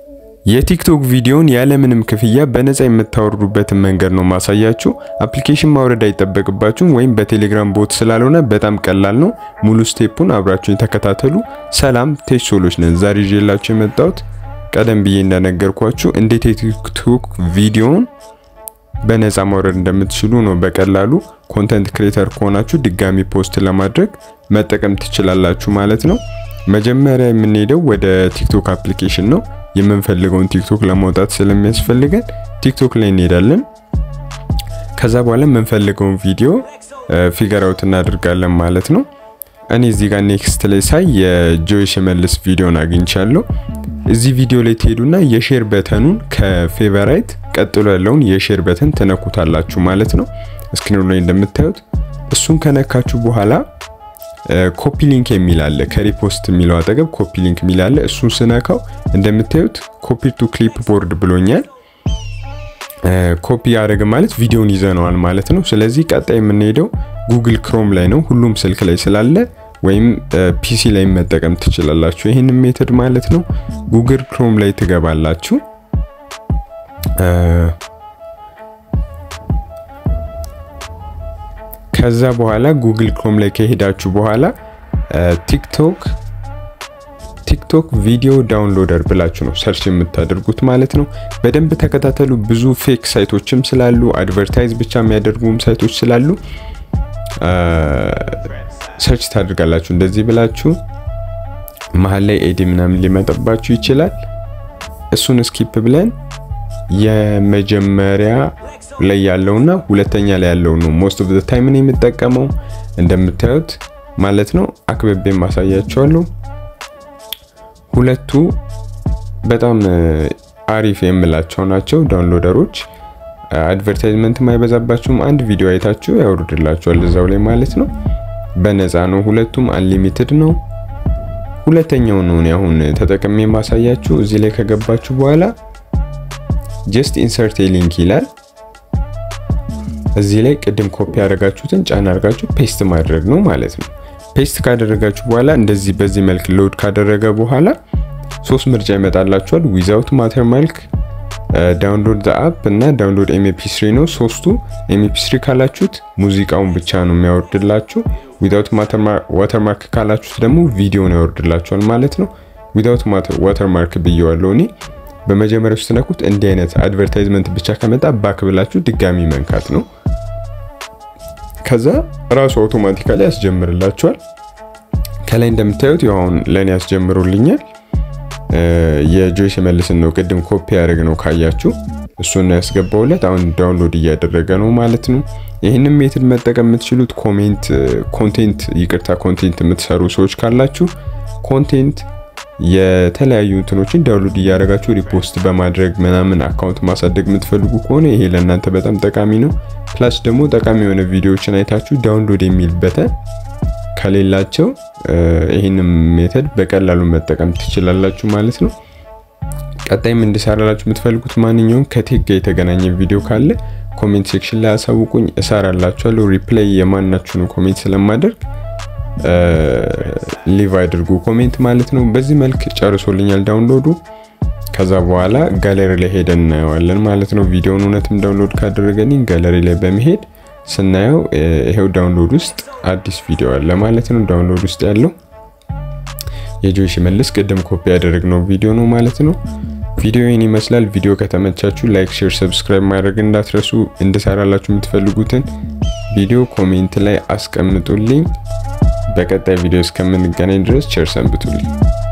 የቲክቶክ ቪዲዮን ያለምንም ክፍያ በነፃ የምታወርዱበትን መንገድ ነው ማሳያችሁ። አፕሊኬሽን ማውረድ አይጠበቅባችሁም ወይም በቴሌግራም ቦት ስላልሆነ በጣም ቀላል ነው። ሙሉ ስቴፑን አብራችሁኝ ተከታተሉ። ሰላም ቴክ ሶሎች ነን። ዛሬ ይዤላችሁ የመጣሁት ቀደም ብዬ እንደነገርኳችሁ እንዴት የቲክቶክ ቪዲዮን በነፃ ማውረድ እንደምትችሉ ነው። በቀላሉ ኮንተንት ክሬተር ከሆናችሁ ድጋሚ ፖስት ለማድረግ መጠቀም ትችላላችሁ ማለት ነው። መጀመሪያ የምንሄደው ወደ ቲክቶክ አፕሊኬሽን ነው። የምንፈልገውን ቲክቶክ ለማውጣት ስለሚያስፈልገን ቲክቶክ ላይ እንሄዳለን። ከዛ በኋላ የምንፈልገውን ቪዲዮ ፊገር አውት እናደርጋለን ማለት ነው። እኔ እዚህ ጋር ኔክስት ላይ ሳይ የጆይ ሽመልስ ቪዲዮን አግኝቻለሁ። እዚህ ቪዲዮ ላይ ትሄዱና የሼር በተኑን ከፌቨራይት ቀጥሎ ያለውን የሼር በተን ትነኩታላችሁ ማለት ነው። ስክሪኑ ላይ እንደምታዩት እሱን ከነካችሁ በኋላ ኮፒ ሊንክ የሚል አለ። ከሪፖስት የሚለው አጠገብ ኮፒ ሊንክ የሚል አለ። እሱን ስነካው እንደምታዩት ኮፒ ቱ ክሊፕ ቦርድ ብሎኛል። ኮፒ ያደረገ ማለት ቪዲዮን ይዘነዋል ማለት ነው። ስለዚህ ቀጣይ የምንሄደው ጉግል ክሮም ላይ ነው። ሁሉም ስልክ ላይ ስላለ ወይም ፒሲ ላይ መጠቀም ትችላላችሁ። ይህን ሜተድ ማለት ነው። ጉግል ክሮም ላይ ትገባላችሁ። ከዛ በኋላ ጉግል ክሮም ላይ ከሄዳችሁ በኋላ ቲክቶክ ቲክቶክ ቪዲዮ ዳውንሎደር ብላችሁ ነው ሰርች የምታደርጉት ማለት ነው። በደንብ ተከታተሉ። ብዙ ፌክ ሳይቶችም ስላሉ አድቨርታይዝ ብቻ የሚያደርጉም ሳይቶች ስላሉ ሰርች ታደርጋላችሁ። እንደዚህ ብላችሁ መሀል ላይ ኤዲ ምናምን ሊመጣባችሁ ይችላል። እሱን ስኪፕ ብለን የመጀመሪያ ላይ ያለውና ሁለተኛ ላይ ያለው ነው ሞስት ኦፍ ዘ ታይም ነው የምጠቀመው እንደምታዩት ማለት ነው። አክብቤ ማሳያቸዋለሁ። ሁለቱ በጣም አሪፍ የምላቸው ናቸው ዳውንሎደሮች። አድቨርታይዝመንት ማይበዛባችሁም። አንድ ቪዲዮ አይታችሁ ያወርድላችኋል እዛው ላይ ማለት ነው። በነፃ ነው። ሁለቱም አንሊሚትድ ነው። ሁለተኛው ነው እኔ አሁን ተጠቅሜ ማሳያችሁ። እዚህ ላይ ከገባችሁ በኋላ ጀስት ኢንሰርት ሊንክ ይላል። እዚህ ላይ ቅድም ኮፒ ያደረጋችሁትን ጫን አድርጋችሁ ፔስት ማድረግ ነው ማለት ነው። ፔስት ካደረጋችሁ በኋላ እንደዚህ በዚህ መልክ ሎድ ካደረገ በኋላ ሶስት ምርጫ ይመጣላችኋል። ዊዛውት ማተር መልክ፣ ዳውንሎድ ዘ አፕ እና ዳውንሎድ ኤምፒ3 ነው። ሶስቱ ኤምፒ3 ካላችሁት ሙዚቃውን ብቻ ነው የሚያወርድላችሁ። ዊዛውት ዋተርማርክ ካላችሁት ደግሞ ቪዲዮን ያወርድላችኋል ማለት ነው። ዊዛውት ዋተርማርክ ብየዋለሁ እኔ በመጀመሪያው ስትነኩት እንዲህ አይነት አድቨርታይዝመንት ብቻ ከመጣ ባክ ብላችሁ ድጋሚ መንካት ነው። ከዛ ራሱ አውቶማቲካሊ ያስጀምርላችኋል። ከላይ እንደምታዩት አሁን ለእኔ ያስጀምሩልኛል። የጆይ ሽመልስን ነው ቅድም ኮፒ ያደረግ ነው ካያችሁ፣ እሱን ያስገባውለት አሁን ዳውንሎድ እያደረገ ነው ማለት ነው። ይህንን ሜትድ መጠቀም የምትችሉት ኮሜንት ኮንቴንት ይቅርታ ኮንቴንት የምትሰሩ ሰዎች ካላችሁ ኮንቴንት የተለያዩ እንትኖችን ዳውንሎድ እያደረጋችሁ ሪፖስት በማድረግ ምናምን አካውንት ማሳደግ የምትፈልጉ ከሆነ ይሄ ለእናንተ በጣም ጠቃሚ ነው። ፕላስ ደግሞ ጠቃሚ የሆነ ቪዲዮዎችን አይታችሁ ዳውንሎድ የሚል በተን ከሌላቸው ይህንም ሜተድ በቀላሉ መጠቀም ትችላላችሁ ማለት ነው። ቀጣይም እንድሰራላችሁ የምትፈልጉት ማንኛውም ከቴክ ጋር የተገናኘ ቪዲዮ ካለ ኮሜንት ሴክሽን ላይ አሳውቁኝ፣ እሰራላችኋለሁ። ሪፕላይ የማናችሁንም ኮሜንት ስለማደርግ ሊቭ አድርጉ ኮሜንት ማለት ነው። በዚህ መልክ ጨርሶልኛል ዳውንሎዱ። ከዛ በኋላ ጋለሪ ላይ ሄደን እናየዋለን ማለት ነው። ቪዲዮውን እውነትም ዳውንሎድ ካደረገልኝ ጋለሪ ላይ በመሄድ ስናየው ይሄው ዳውንሎድ ውስጥ አዲስ ቪዲዮ አለ ማለት ነው። ዳውንሎድ ውስጥ ያለው የጆይ ሽመልስ ቅድም ኮፒ ያደረግነው ቪዲዮ ነው ማለት ነው። ቪዲዮ ይህን ይመስላል። ቪዲዮ ከተመቻችሁ ላይክ፣ ሼር፣ ሰብስክራይብ ማድረግ እንዳትረሱ። እንድሰራላችሁ የምትፈልጉትን ቪዲዮ ኮሜንት ላይ አስቀምጡልኝ። በቀጣይ ቪዲዮ እስከምንገናኝ ድረስ ቸር ሰንብቱልኝ።